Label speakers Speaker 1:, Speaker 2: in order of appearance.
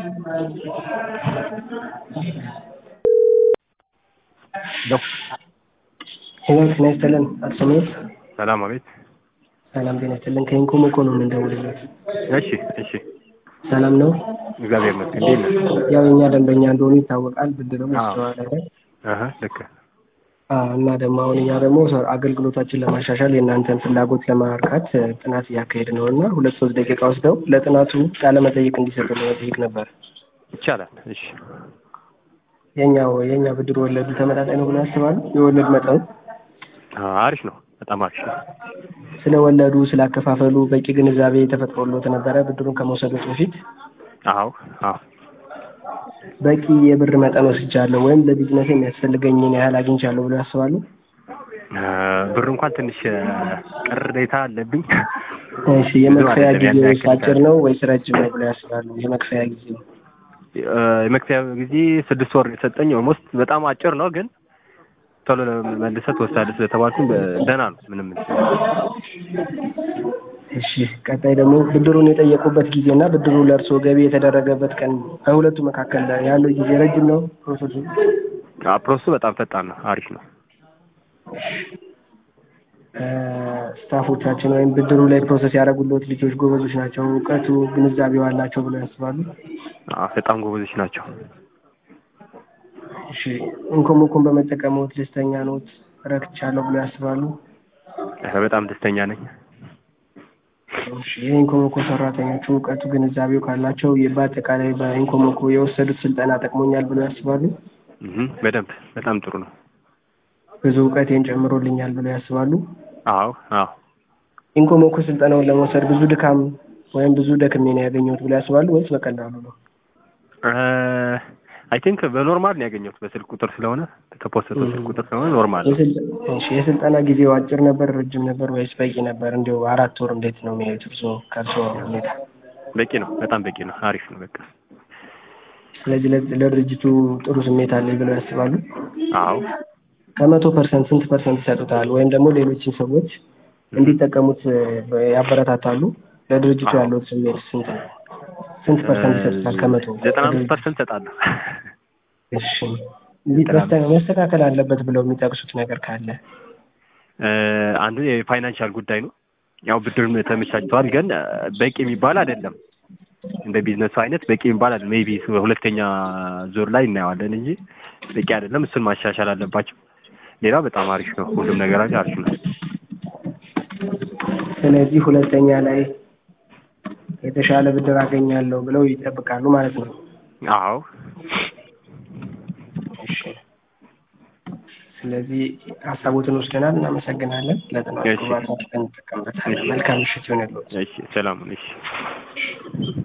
Speaker 1: ሄሎ ጤና ይስጥልን አቶ ስሜት
Speaker 2: ሰላም አቤት።
Speaker 1: ሰላም ጤና ይስጥልን ከኢንኮሞኮ ነው የምንደውልለት
Speaker 2: እሺ እሺ፣
Speaker 1: ሰላም ነው
Speaker 2: እግዚአብሔር ይመስገን። እንዴት ነህ?
Speaker 1: ያው የእኛ ደንበኛ እንደሆኑ ይታወቃል ብድርም
Speaker 2: አዎ።
Speaker 1: ይስተዋላል
Speaker 2: አሀ ልክ
Speaker 1: አዎ እና ደግሞ አሁን እኛ ደግሞ ሰ- አገልግሎታችን ለማሻሻል የእናንተን ፍላጎት ለማርካት እ, ጥናት እያካሄድ ነው እና ሁለት ሶስት ደቂቃ ወስደው ለጥናቱ ቃለ መጠይቅ እንዲሰጡ ለመጠየቅ ነበር።
Speaker 2: ይቻላል። እሺ
Speaker 1: የኛው የኛ ብድር ወለዱ ተመጣጣኝ ነው ብሎ ያስባሉ? የወለድ መጠኑ
Speaker 2: አ- አሪፍ ነው፣ በጣም አሪፍ ነው።
Speaker 1: ስለ ወለዱ ስለ አከፋፈሉ በቂ ግንዛቤ ተፈጥሮሎት ነበረ ብድሩን ከመውሰዶት በፊት?
Speaker 2: አዎ አዎ
Speaker 1: በቂ የብር መጠን ወስጃለሁ ወይም ለቢዝነስ የሚያስፈልገኝን ያህል አግኝቻለሁ ብሎ ያስባሉ?
Speaker 2: አ፣ ብር እንኳን ትንሽ አ፣ ቅሬታ አለብኝ።
Speaker 1: እሺ የመክፈያ
Speaker 2: ብዙ አይደለም፣
Speaker 1: ጊዜ
Speaker 2: ያን ያክል
Speaker 1: አጭር ነው ወይስ ረጅም ነው ብሎ ያስባሉ? የመክፈያ ጊዜ
Speaker 2: አ፣ የመክፈያ ጊዜ ስድስት ወር የሰጠኝ ኦልሞስት በጣም አጭር ነው፣ ግን ቶሎ መልሰህ ትወስዳለህ ስለተባልኩኝ በ- ደህና ነው። ምንም
Speaker 1: እሺ ቀጣይ ደግሞ ብድሩን የጠየቁበት ጊዜ እና ብድሩ ለእርስዎ ገቢ የተደረገበት ቀን በሁለቱ መካከል ያለው ጊዜ ረጅም ነው ፕሮሰሱ?
Speaker 2: አ፣ ፕሮሰሱ በጣም ፈጣን ነው፣ አሪፍ ነው።
Speaker 1: እ፣ ስታፎቻችን ወይም ብድሩ ላይ ፕሮሰስ ያደረጉለት ልጆች ጎበዞች ናቸው፣ እውቀቱ ግንዛቤው አላቸው ብለው ያስባሉ?
Speaker 2: አ፣ በጣም ጎበዞች ናቸው።
Speaker 1: እሺ ኢንኮሞኮን በመጠቀምዎት ደስተኛ ኖት? ረክቻለሁ ብለው ያስባሉ?
Speaker 2: አ፣ በጣም ደስተኛ ነኝ።
Speaker 1: እሺ የኢንኮሞኮ ሰራተኞቹ እውቀቱ ግንዛቤው ካላቸው የ- በአጠቃላይ በኢንኮሞኮ የወሰዱት ስልጠና ጠቅሞኛል ብለው ያስባሉ?
Speaker 2: እህ፣ በደንብ በጣም ጥሩ ነው።
Speaker 1: ብዙ እውቀቴን ጨምሮልኛል ብለው ያስባሉ?
Speaker 2: አዎ አዎ
Speaker 1: ኢንኮሞኮ ስልጠናውን ለመውሰድ ብዙ ድካም ወይም ብዙ ደክሜ ነው ያገኘሁት ብለው ያስባሉ ወይስ በቀላሉ ነው?
Speaker 2: አይ ቲንክ በኖርማል ነው ያገኘሁት። በስልክ ቁጥር ስለሆነ የተፖሰተው ስልክ ቁጥር ስለሆነ ኖርማል ነው።
Speaker 1: የስልጠ- እሺ የስልጠና ጊዜው አጭር ነበር ረጅም ነበር ወይስ በቂ ነበር? እንዲሁ አራት ወር እንዴት ነው የሚያዩት እርስዎ ከእርስዎ ሁኔታ?
Speaker 2: በቂ ነው፣ በጣም በቂ ነው። አሪፍ ነው በቃ።
Speaker 1: ስለዚህ ለ- ለድርጅቱ ጥሩ ስሜት አለኝ ብለው ያስባሉ?
Speaker 2: አዎ
Speaker 1: ከመቶ ፐርሰንት ስንት ፐርሰንት ይሰጡታል? ወይም ደግሞ ሌሎችን ሰዎች እንዲጠቀሙት እ, ያበረታታሉ? ለድርጅቱ
Speaker 2: አዎ።
Speaker 1: ያለው ስሜት ስንት ነው? ስንት ፐርሰንት ይሰጡታል ከመቶ?
Speaker 2: ዘጠና አምስት ፐርሰንት እሰጣለሁ።
Speaker 1: እሺ እንዴት መስተ- መስተካከል አለበት ብለው የሚጠቅሱት ነገር ካለ?
Speaker 2: እ፣ አንዱ የፋይናንሻል ጉዳይ ነው። ያው ብድር ተመቻችተዋል፣ ግን እ፣ በቂ የሚባል አይደለም። እንደ ቢዝነሱ አይነት በቂ የሚባል አይደለም። ሜይ ቢ ሁለተኛ ዙር ላይ እናየዋለን እንጂ በቂ አይደለም። እሱን ማሻሻል አለባቸው። ሌላው በጣም አሪፍ ነው። ሁሉም ነገራቸው አሪፍ ነው።
Speaker 1: ስለዚህ ሁለተኛ ላይ የተሻለ ብድር አገኛለሁ ብለው ይጠብቃሉ ማለት ነው።
Speaker 2: አዎ
Speaker 1: እሺ ስለዚህ ሀሳቦትን ወስደናል። እናመሰግናለን። ለጥናት
Speaker 2: እሺ።
Speaker 1: ግባታችን እንጠቀምበታለን።
Speaker 2: እሺ።
Speaker 1: መልካም ምሽት ይሆንልዎት።
Speaker 2: እሺ፣ ሰላም እሺ